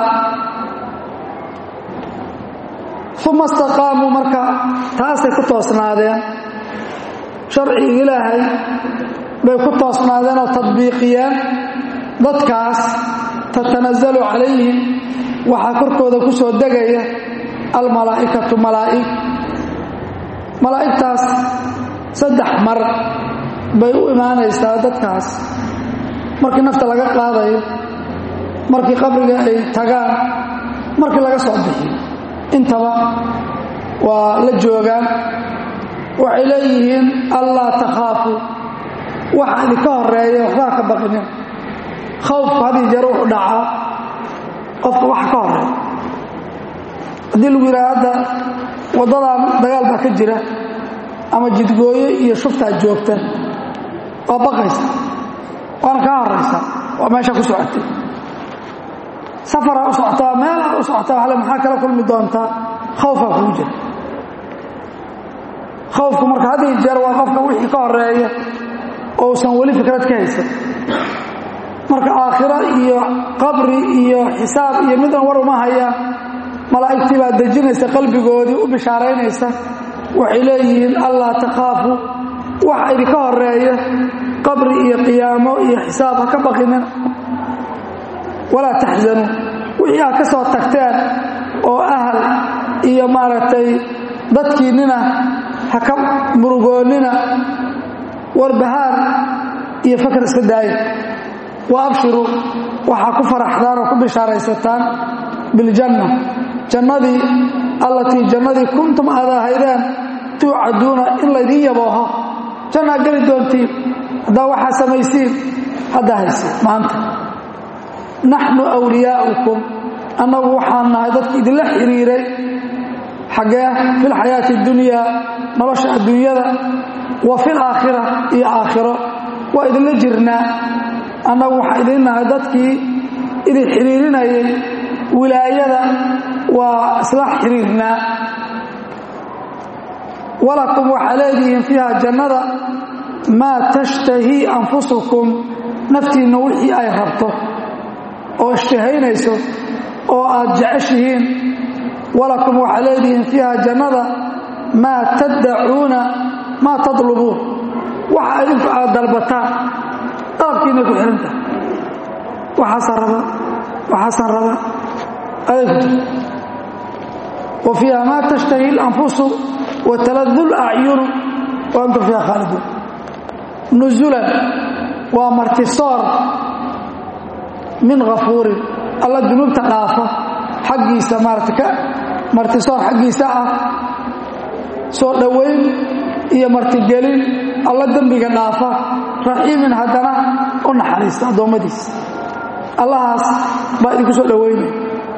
uma istaqaamuu marka taasay ku toosnaadeen sharciga ilaahay bay ku toosnaadeen oo tadbiiqiyeen dadkaas tatanazalu calayhim waxaa korkooda ku soo degaya almalaa'ikatu malaa'ig malaa'igtaas saddex mar bay u imaanaysaa dadkaas markii nafta laga qaadayo markii qabriga ay tagaan markii laga soo bixiyo intaba waa la joogaan waxay leeyihiin allaa takhaafu waxa idinka horeeya waxbaa ka baqinin khawfku haddii jeer wuxuu dhacaa qofka waxa ka horeeya haddii lagu yidhaha hadda waddadan dagaal baa ka jira ama jidgooyo iyo shuftaad joogta waa baqaysa waana kaa horaysa waa meesha ku socotay safaraa u socotaa meelaa u socotaa waxle maxaa kala kulmi doontaa khawfaa kugu jira khawfku marka haddii jeer waa qofka wixii ka horeeya ousan weli fikrad ka haysan marka aakhiro iyo qabri iyo xisaab iyo midan war uma hayaan malaa'igtii baa dejinaysa qalbigoodii u bishaaraynaysa waxay leeyihiin allaa takhaafu waxa idinka horeeya qabri iyo qiyaamo iyo xisaab ha ka baqinin walaa taxzanuu wixii aad ka soo tagteen oo ahal iyo maaragtay dadkiinnina ha ka murugoonnina warbahaar iyo fakar iska daaya wa abshiruu waxaa ku faraxdaan oo ku bishaaraysataan biljanna jannadii allatii jannadii kuntum aad ahaydeen tuucaduuna in laydiin yabooho jannaa geli doontiin haddaa waxaa samaysiin haddaa haysiin maanta naxnu wliyaa'ukum annagu waxaan nahay dadki idinla xidhiiray xaggee filxayaati اdunyaa nolosha adduunyada wa fil aakhira iyo aakhiro waa idinla jirnaa annagu waxaan idin nahay dadkii idin xidhiirinayay wilaayada waa isla xidhiirnaa walakum waxaa leedihiin fiiha jannada maa tashtahii anfusukum naftiinna wixii ay rabto oo ishtahaynayso oo aad jeceshihiin walakum waxaa leedihiin fiiha jannada maa taddacuuna maa tadlubuun waxa idinku aad dalbataan dalabkiinay ku xihan tahay waxaasaan raba waxaasaan raba aday ku jirta wa fiiha maa tashtahi اlanfusu wataladu اlacyunu wa antum fiiha khaaliduun nusulan waa martisoor min hafuurin alla dunuubta dhaafa xaggiisa maarata ka martisoor xaggiisa ah soo dhowayn iyo martigelin alla dembiga dhaafa raxiimin haddana u naxariista addoommadiisa allahaas baa idinku soo dhowaynaya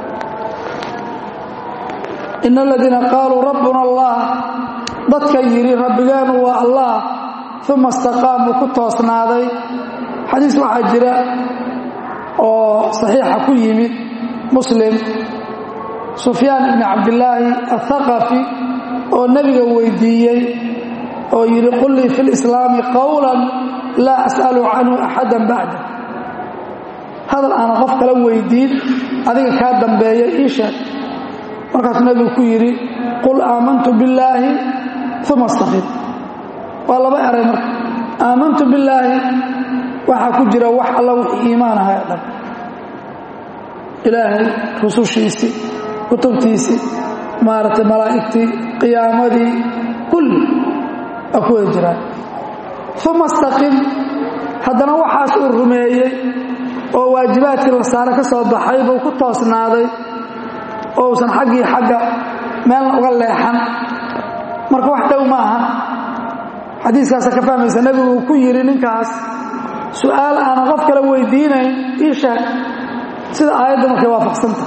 in aladiina qaaluu rabbuna allah dadka yidhi rabbigeenu waa allah uma istaqaamuu ku toosnaaday xadiis waxaa jira oo saxiixa ku yimid muslim sufyaan ibni cabdillaahi athaqafi oo nebiga weydiiyey oo yidhi qul lii fi lislaami qowlan laa as'alu canhu axadan bacda hadal aanan qof kala weydiin adiga kaa dambeeya ii sheeg markaasuu nebigu ku yidhi qul aamantu billaahi uma istaqim waa laba eray marka aamantu billaahi waxaa ku jira wax alla wixii iimaan ahay o dhan ilaahay rusushiisii kutubtiisii maaragtay malaa'igtii qiyaamadii kulli waa ku wada jiraan uma istaqim haddana waxaas uu rumeeyey oo waajibaadkii la saare ka soo baxay buu ku toosnaaday oo uusan xaggii xagga meelna uga leexan marka wax dhow ma aha xadiiskaasa ka fahmaysa nebigu uu ku yidhi ninkaas su'aal aanan qof kale weydiinayn ii sheeg sida aayadda markay waafaqsanta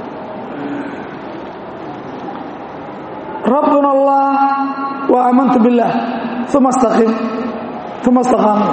rabbuna allah wa aamantu biاllah uma istaqim uma istaqaamu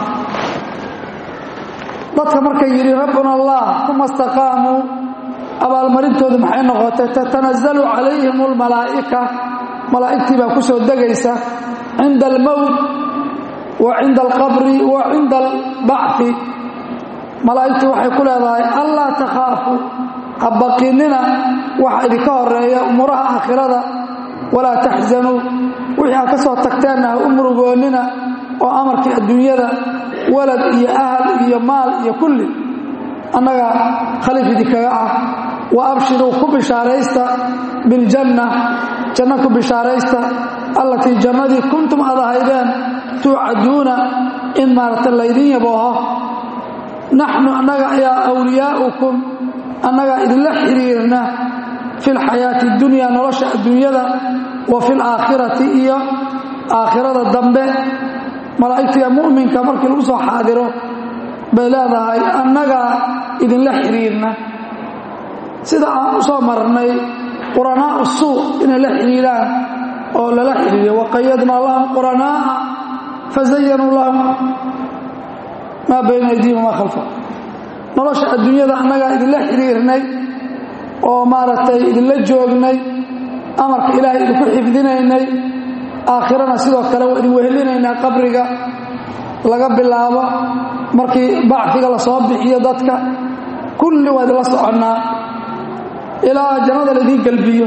dadka markay yidhi rabbuna allah uma istaqaamuu abaalmarintoodu maxay noqotay tatanazalu calayhim اlmalaa'ika malaa'igtii baa ku soo degaysa cinda almowt wa cinda alqabri wa cinda albacfi malaa'igtii waxay ku leedahay allaa takhaafu ha baqinina waxa idinka horeeya umuuraha aakhirada walaa taxzanuu wixii aad ka soo tagteenna ha u murugoonnina oo amarkii adduunyada walad iyo ahal iyo maal iyo kulli annaga khaliif idinkaga ah wa abshiruu ku bishaaraysta biljanna janno ku bishaaraysta allatii jannadii kuntum aad ahaydeen tuucaduuna in maaragta laydin yabooho naxnu annaga ayaa awliyaa'ukum annagaa idinla xiriirna fi lxayaati اdunya nolosha adduunyada wa fi laakhirati iyo aakhirada dambe malaa'igtiga mu'minka markii lagu soo xaadiro bay leedahay annagaa idinla xiriirna sida aan u soo marnay quranaa'u suu inay la xidhiidhaan oo lala xidhiidiyo waqayadnaa lahum quranaa'a fazayanuu lahum maa bayna aydiihim wamaa khalfa nolosha adduunyada annagaa idinla xidhiirnay oo maaragtay idinla joognay amarka ilaahay idinku xifdinaynay aakhirana sidoo kale waa idin wehelinaynaa qabriga laga bilaabo markii bacfiga la soo bixiyo dadka kulli waa idinla soconnaa ilaa jannada laidiin gelbiyo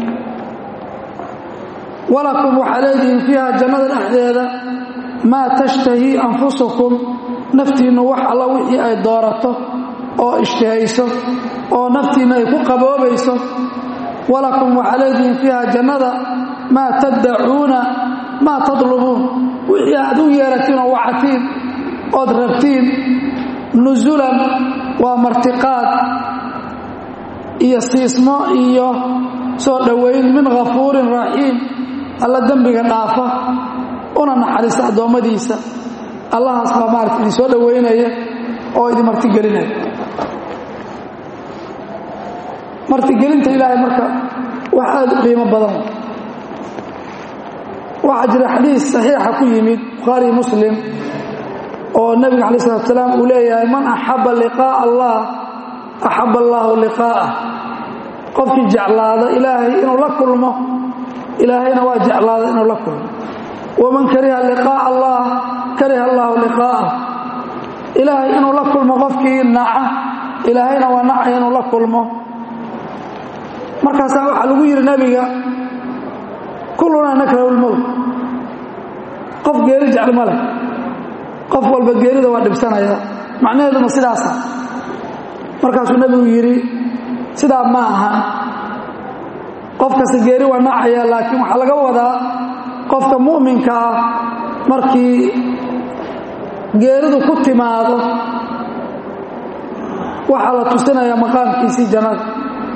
walakum waxaa leedihiin fiiha jannada dhexdeeda maa tashtahii anfusukum naftiinnu wax alla wixii ay doorato oo ishtihayso oo naftiinna ay ku qaboobayso walakum waxaa leedihiin fiiha jannada maa taddacuuna maa tadlubuun wixii aad u yeeratiin oo wacatiin ood rabtiin nusulan waa martiqaad iyo siismo iyo soo dhowayn min ghafuurin raxiim alla dembiga dhaafa una naxariista addoommadiisa allahaas baa maarata idin soo dhowaynaya oo idin martigelinaya martigelinta ilaahay marka wax aad u qiimo badan waxaa jira xadiis saxiixa ku yimid bukhaari muslim oo nebiga calayi salatu salaam uu leeyahay man axabba liqaa'a allah axabba allaahu liqaa'ah qofkii jeclaada ilaahay inuu la kulmo ilaahayna waa jeclaada inuu la kulmo waman kariha liqaa'a allah kariha allaahu liqaa'ah ilaahay inuu la kulmo qofkii naca ilaahayna waa nacaya inuu la kulmo markaasaa waxaa lagu yidhi nebiga kullunaa nakrahu lmowt qof geeri jecel ma leh qof walba geerida waa dhibsanaya macnaheeduma sidaasa markaasuu nebigu yidhi sidaa ma ahan qof kasta geeri waa nacaya laakiin waxaa laga wadaa qofka mu'minka ah markii geeridu ku timaado waxaa la tusinayaa maqaamkiisii jannada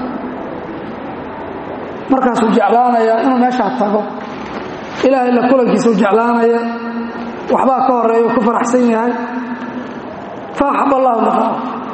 markaasuu jeclaanayaa inuu meeshaa tago ilaahay la kulankiisuu jeclaanaya waxbaa ka horeeya u ku faraxsan yahay fa axab allahu liqaa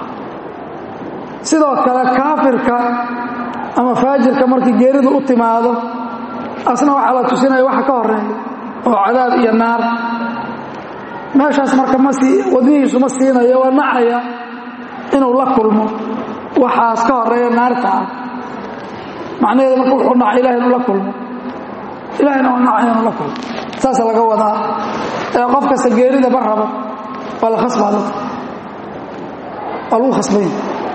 sidoo kale kaafirka ama faajirka markii geeridu u timaado asna waxaa la tusinaya waxa ka horeeya oo cadaab iyo naar meeshaas marka ma sii wadnihiisu ma siinayo waa nacaya inuu la kulmo waxaas ka horeeya naarta ah macnaheedu marka wuxuu nacay ilahay inuu la kulmo ilahayna waa nacaya inuu la kulmo saasa laga wadaa ee qof kasta geerida ma rabo waa la khasbaa dadka waa lagu khasbay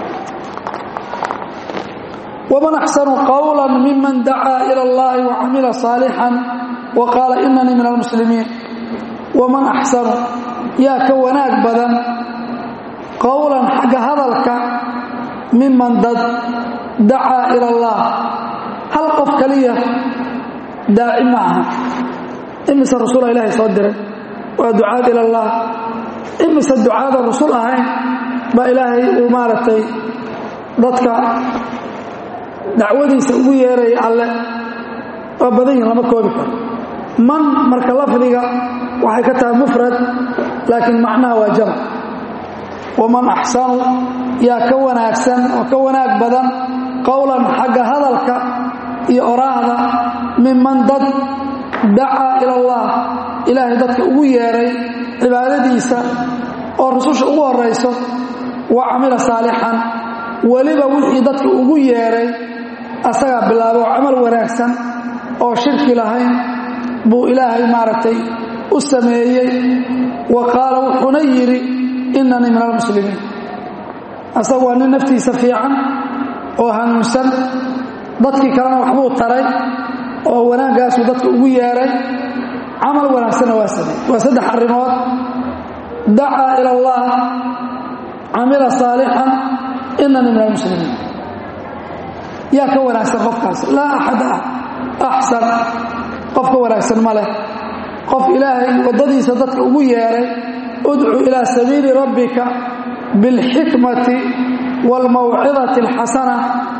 waman axsanu qawla miman dacaa ila allahi wacamila saalixan wa qaala inanii min almuslimiin waman axsanu yaa ka wanaag badan qowlan xagga hadalka miman dad dacaa ila allah hal qof kaliya daaci ma aha imise rasuula ilaahay soo diray waa ducaad ila allah imise ducaada rasul ahayn baa ilaahay uu maaragtay dadka dacwadiisa ugu yeeraya alle waa badan yihin lama koobi karo man marka lafdiga waxay ka tahay mufrad laakiin macnaha waa jamac waman axsanu yaa ka wanaagsan oo ka wanaag badan qowlan xagga hadalka iyo oraahda miman dad dacaa ila allah ilaahay dadka ugu yeeray cibaadadiisa oo rususha ugu horayso wa camila saalixan weliba wixii dadka ugu yeeray asagaa bilaabo oo camal wanaagsan oo shirki lahayn buu ilaahay maaragtay u sameeyey wa qaala wuxuuna yidhi inanii min almuslimiin asaga waa nin naftiisa fiican oo hanuunsan dadkii kalena waxbuu taray oo wanaaggaasuu dadka ugu yeeray camal wanaagsanna waa sameey waa saddex arrimood dacaa ila allah camila saalixan inanii min almuslimiin yaa ka wanaagsan qofkaas laa axad ah axsan qof ka wanaagsan ma leh qof ilaahay waddadiisa dadka ugu yeeray udcu ilaa sabiili rabbika bilxikmati waalmawcidati alxasana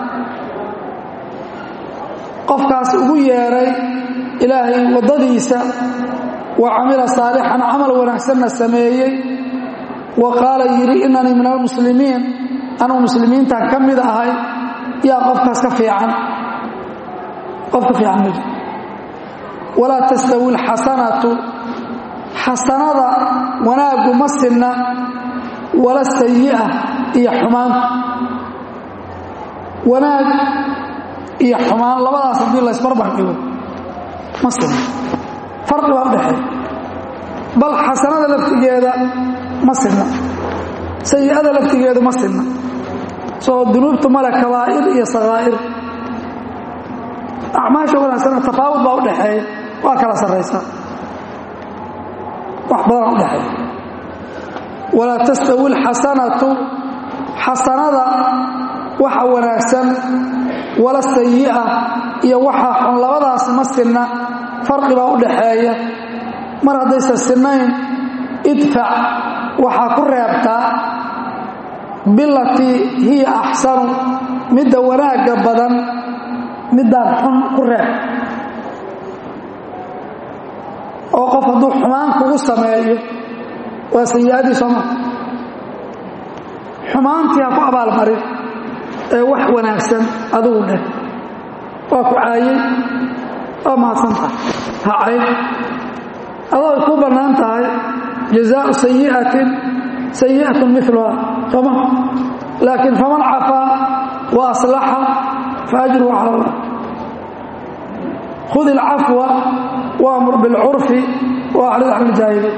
qofkaas ugu yeeray ilaahay waddadiisa wa camila saalixan camal wanaagsanna sameeyey wa qaala yidhi inanii min almuslimiin anuu muslimiintan ka mid ahay yaa qofkaas ka fiican qof ka fiican ma jiro walaa tastawi alxasanatu xasanada wanaaggu ma sinna wala sayi'a iyo xumaantu wanaag iyo xumaan labadaas haddii laysbarbar dhigo ma sinna farqi baa u dhexeeya bal xasanada laftigeeda ma sinna sayi'ada laftigeedu ma sinna soo dunuubtu male kabaa'ir iyo sakaa'ir acmaasha wanaagsana tafaawud baa u dhexeeya waa kala sarraysaa wax badanaa u dhexeeya walaa tastawi alxasanatu xasanada waxa wanaagsan wala sayi'a iyo waxa xun labadaas ma sinna farqi baa u dhaxeeya mar haddaysan sinnayn idfac waxaa ku reebtaa bilatii hiya axsanu midda wanaagga badan middaan xun ku reeb oo qof hadduu xumaan kugu sameeyo waa sayi-adii sooma xumaantii ha ku abaalmarin ee wax wanaagsan adigu dheh waa ku caayey waa mahadsantahay ha cayn adoo ay ku bannaan tahay jazaau sayi'atin sayi'atun miluha sooma laakiin faman cafaa wa aslaxa fa ajruhu cala allah khud ilcafwa waamur bilcurfi wa acrid can iljaahiliin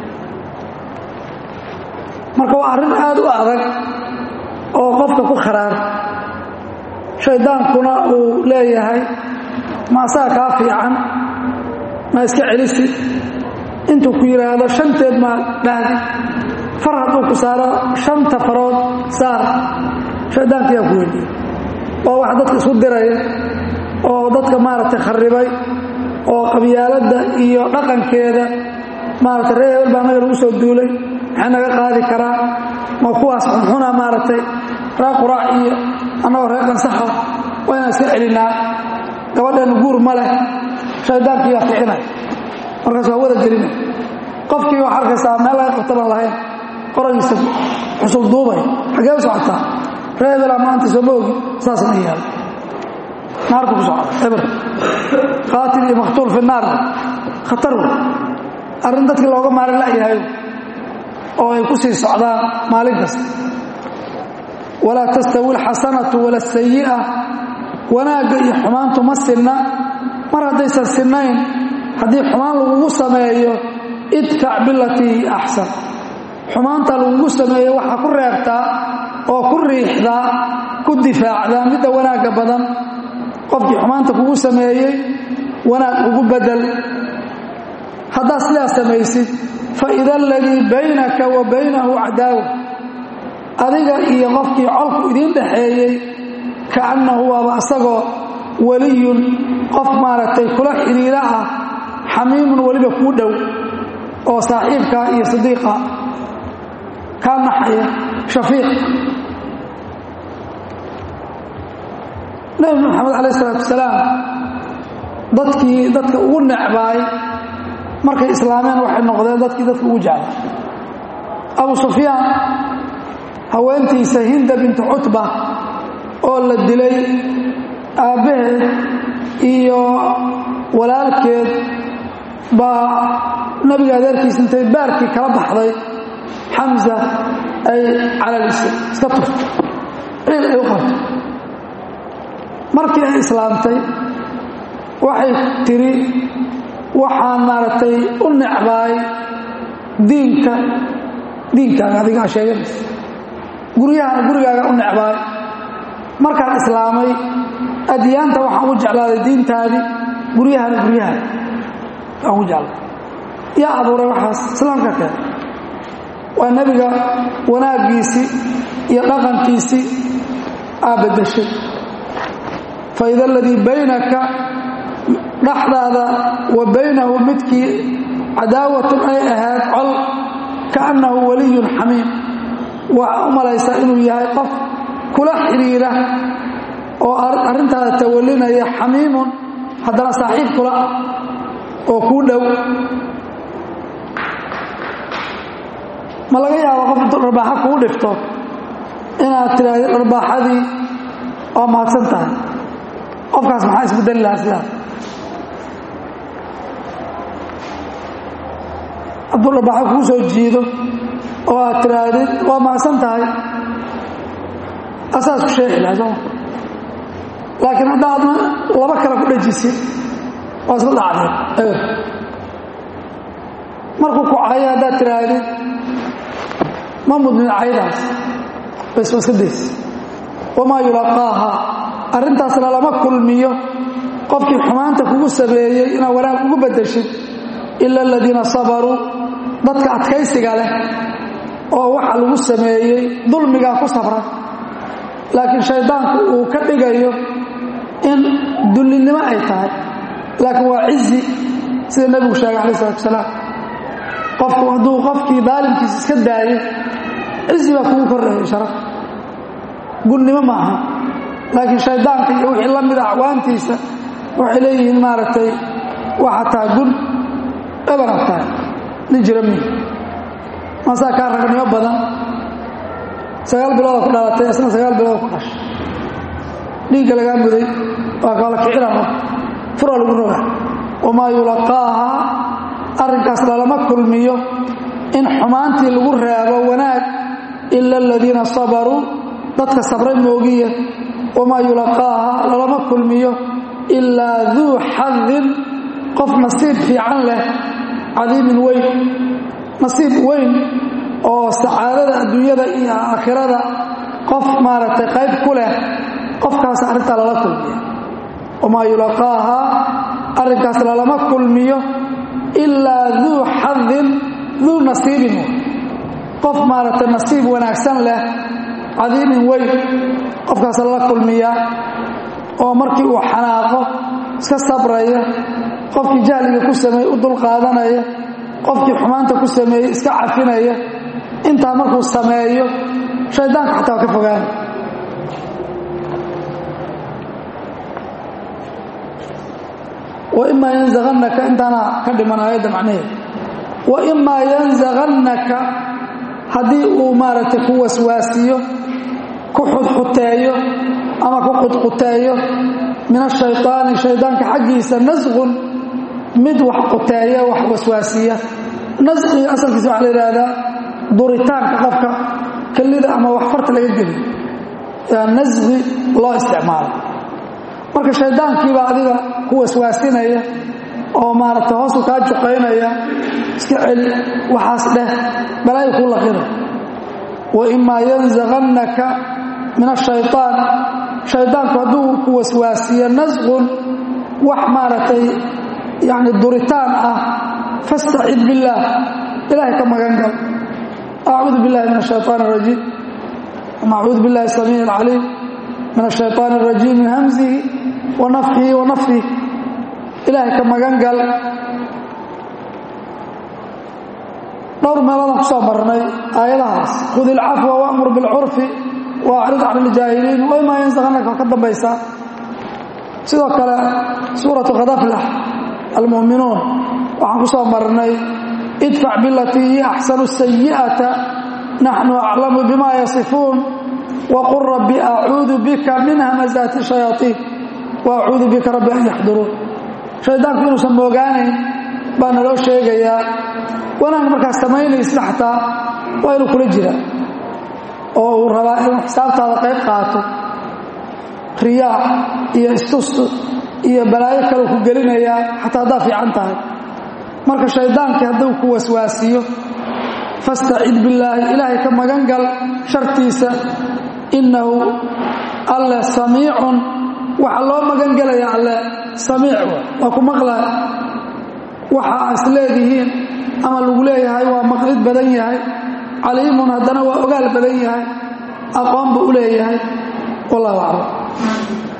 marka waa arrin aad u adag oo qofka ku kharaar shaydaankuna uu leeyahay ma asaga kaa fiican ma iska celisid intuu ku yidhaahdo shanteed maa dhahdi far hadduu ku saaro shanta farood saar shaydaankiyaa ku weydiya waa wax dadka isku diraya oo dadka maaragtay kharibay oo qabyaaladda iyo dhaqankeeda maaragtay reer hebel baa naga lagu soo duulay maxay naga qaadi karaa ma kuwaas xunxuna maaragtay ree quraac iyo annagoo reer qansaxa waa inaan iska celinaa gabadheennu guur ma leh shaydaankii baa kicinay markaas waa wada gelina qofkii waxaa arkaysaa meel laga qabta baan lahayn qoragiisa xusul duubay xaggee u socotaa reebelaa maanta soo ma ogi saasna yaal naarku ku socda eber qaatil iyo maqtuul fi naar khatar wey arrin dadkii looga maalin la'yahay oo ay ku sii socdaan maalin kasta walaa tastawi alxasanatu wala asayi'a wanaagga iyo xumaantu ma sinna mar haddaysan sinnayn haddii xumaan lagugu sameeyo idfac bilatii axsan xumaanta lagugu sameeyo waxaa ku reebtaa oo ku riixdaa ku difaacdaa midda wanaagga badan qofkii xumaanta kugu sameeyey wanaag ugu bedel haddaad sidaas samaysid fa ida aladii baynaka wa baynahu cadaawa adiga iyo qofkii colku idiin dhaxeeyey kaannahu waaba asagoo weliyun qof maaragtay kula xidhiira ah xamiimun weliba kuu dhow oo saaxiibkaa iyo sadiiqa kaa naxaya shafiiq nebi moxamed calayh isalaatu wasalaam dadkii dadka ugu necbaay markay islaameen waxay noqdeen dadkii dadka ugu jeclay abu sufyaan haweentiisa hinda bintu cutba oo la dilay aabbaheed iyo walaalkeed baa nabiga adeerkiisa intay baarkii kala baxday xamsa ay calalisay iska tuftay ciil ay u qabtay markii ay islaamtay waxay tidhi waxaan maaragtay u necbaay diinka diinkaaga adigaa sheeganaysa guryahana gurigaaga u necbaay markaan islaamay adyaanta waxaan u jeclaaday diintaadii guryahana guryaha aan u jeclay yaa abuuray waxaas islaamka keen waa nebiga wanaaggiisii iyo dhaqankiisii aa beddeshay fa ida aladii baynaka dhexdaada wa baynahu midkii cadaawatun ay ahayd col kaannahu waliyun xamiim waxaa u malaysaa inuu yahay qof kula xidhiira oo arrintaada tawallinaya xamiimun haddana saaxiib kula ah oo kuu dhow ma laga yaabo qof intuu dharbaaxa kuu dhifto inaad tidhaahdo dharbaaxadii waa mahadsan tahay qofkaas maxaa isbedeli lahaa sidaas hadduu dharbaaxo kuu soo jiido oo aad tidhaahdid waa mahadsan tahay asaas ku sheexi lahay sooma laakiin haddaadna laba kale ku dhajisid waa isla dhacdeen eber markuu ku cayo haddaad tidhaahdid ma mudnin caydaas bas waa iska days wamaa yulaqaaha arrintaasna lama kulmiyo qofkii xumaanta kugu sameeyey inaad wanaag ugu beddeshid ila aladiina sabaruu dadka adkaysiga leh oo waxa lagu sameeyey dulmigaa ku sabra laakiin shaydaanku uu ka dhigayo in dullinimo ay tahay laakiin waa cizi sida nebigu sheegay calayi salatu wasalaam qofku hadduu qofkii daalimkiisa iska daayo cizi baa kugu kordhaya sharaf gunnimo ma aha laakiin shaydaanka iyo wixii la mida acwaantiisa waxay leeyihiin maaragtay waxa tahay gun ebanab tahay nin jira mi maasaa kaa ragnimo badan sagaal bilooda ku dhalatay isna sagaal bilooda ku dhashay dhiigga lagaa muday waa kala kicina fura lagu roga wamaa yulaqaaha arrinkaas lalama kulmiyo in xumaantii lagu reebo wanaag ila aladiina sabaruu dadka sabray moogiya wamaa yulaqaaha lalama kulmiyo ilaa duu xadin qof nasiib fiican leh cadiimin weyn nasiib weyn oo sacaadada adduunyada iyo aakhirada qof maaragtay qayb ku leh qofkaas arrintaa lala kulmiya wamaa yulaqaaha arrinkaas lalama kulmiyo ilaa duu xadin duu nasiibin qof maaragtay nasiib wanaagsan leh cadiimin weyn qofkaas lala kulmiyaa oo markii uu xanaaqo iska sabraya qofkii jahliga ku sameeyey u dulqaadanaya qofkii xumaanta ku sameeyey iska cafinaya intaa markuu sameeyo shaydaanka xataa waa ka fogaana waimaa yanzagannaka intaana ka dhiman aayadda macnaheed waimaa yanzagannaka haddii uu maaragtay ku waswaasiyo ku xudxuteeyo ama ku qudquteeyo min ashayطaani shaydaanka xaggiisa nasqun mid wax quteeya wax waswaasiya nasqiga asalkiisa waxaa la yidhaahdaa duritaanka qofka kelida ama wax farta laga geliyo yaa nasqi loo isticmaalo marka shaydaankiibaa adiga ku waswaasinaya oo maaragtay hoosu kaa juqaynaya iska celi waxaas dheh balaayo kuu laqina waimaa yanzagannaka min ashayطaan shaydaanku hadduu ku waswaasiyo nasqun wax maaragtay yani duritaan ah fastacid biاllaah ilahay ka magan gal acuudu biاllahi min الshayطaan الrajiim ama acuudu biاllahi الsamiiع الcaliim min الshayطaan الrajiim min hamzihi wa nafxihi wa nafih ilaahay ka magan gal dhowr meeloodaan ku soo marnay aayadahaas khud ilcafwa wamur biاlcurfi waacrid can iljaahiliin waimaa yansaganaka waa ka dambaysaa sidoo kale suuratu khadaflax almu'minuun waxaan ku soo marnay idfac bilatii hiya axsanu sayi'ata naxnu aclamu bima yasifuun waqul rabbi acuudu bika min hamazaati shayaaiin wa acuudu bika rabbi an yaxduruun shaydaanku inuusan moogaanayn baa naloo sheegayaa wanaag markaad samaynaysid xataa waa inuu kula jira oo uu rabaa inuu xisaabtaada qayb qaato riyaa iyo istustu iyo balaayo kale ku gelinayaa xataa haddaa fiican tahay marka shaydaankii hadduu ku waswaasiyo fastacid billaahi ilaahay ka magan gal shartiisa innahu alle samiicun waxa loo magan gelaya alle samiic waa ku maqlaa waxa is leedihiin ama lagu leeyahay waa maqlid badan yahay caliimun haddana waa ogaal badan yahay aqoon buu u leeyahay wallahu aclam